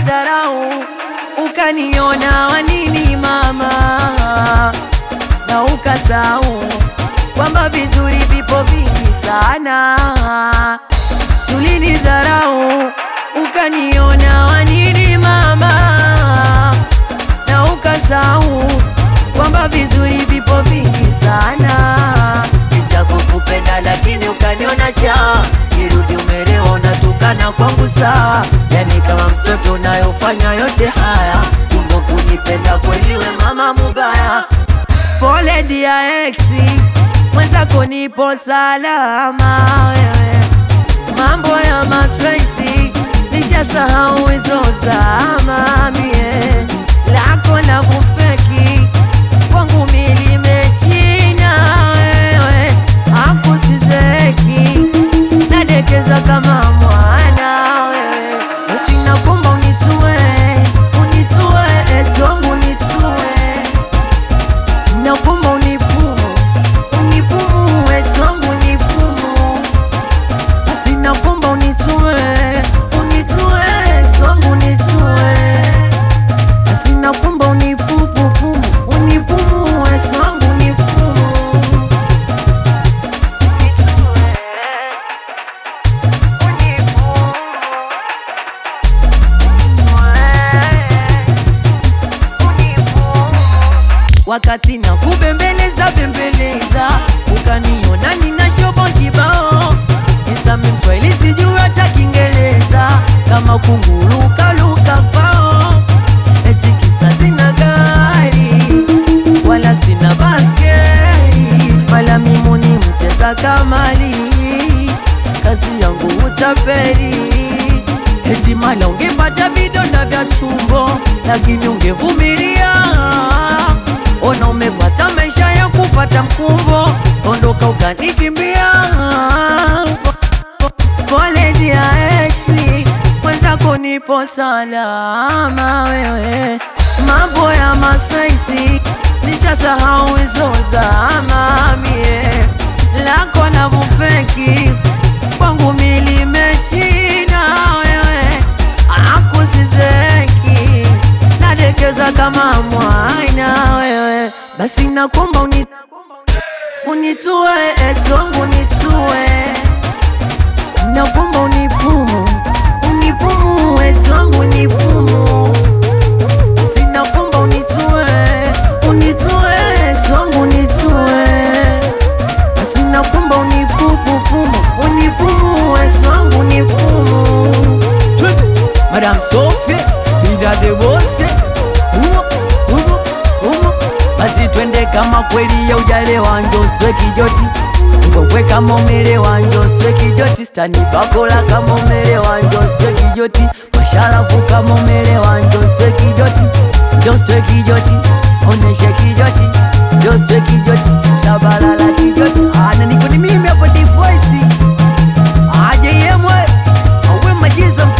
ulinidharau ukaniona wanini mama, na ukasahau kwamba vizuri vipo vingi sana. Ulinidharau ukaniona wanini mama, na ukasahau kwamba vizuri vipo vingi sana. Nitakukupenda lakini ukaniona cha irudi umelewa, unatukana kwangu sawa, yani kama mtoto unayofanya yote haya, kumbe kunipenda kweli we mama mubaya. Pole dia exi mwenzako, nipo salama wewe, mambo ya mapenzi nishasahau hizo zama, mie lako la kufeki kwangu milimechina wewe, akusizeki nadekeza kama mwana wewe, basi nakuomba unitue, unitue ex wangu unitue, nakuomba unipumu, unipumu ex wangu unipumu, basi nakuomba unitue, unitue ex wangu unitue, basi nakuomba unipupupumu, unipumu ex wangu unipumu wakati na kubembeleza bembeleza, ukaniona nina shobo kibao, nisame mswahili sijui hata Kiingereza, kama kunguruka luka kwao, eti kisa sina gari wala sina baskeli, wala mimi ni mcheza kamali, kazi yangu utapeli Eti mala ungepata vidonda vya tumbo, lakini ungevumilia. Ona umepata maisha ya kupata mkumbo, ondoka ukanikimbia. Pole dia exi, mwenzako nipo salama wewe, mambo ya maspesi nishasahau hizo zama, mie lako na vufeki kwangu milimechina wewe, akusizeki nadekeza kama mwana wewe, basi nakuomba uni, unitue ex wangu unitue, nakuomba unipumu, unipumu ex wangu unipumu, basi nakuomba unitue, unitue ex wangu unitue basi nakuomba unipupupumu unipumu ex wangu unipumu Madame Sophie bida de bose humo humo humo basi twende kama kweli ya ujalewa njo stwe kijoti ngokwe kama umelewa njo stwe kijoti stani bakola kama umelewa njo stwe kijoti masharafu kama umelewa njo stwe kijoti njo stwe kijoti oneshe kijoti njo stwe kijoti shabalala kijoti ana niko ni mimi hapo divoisi aje yemwe awe majizo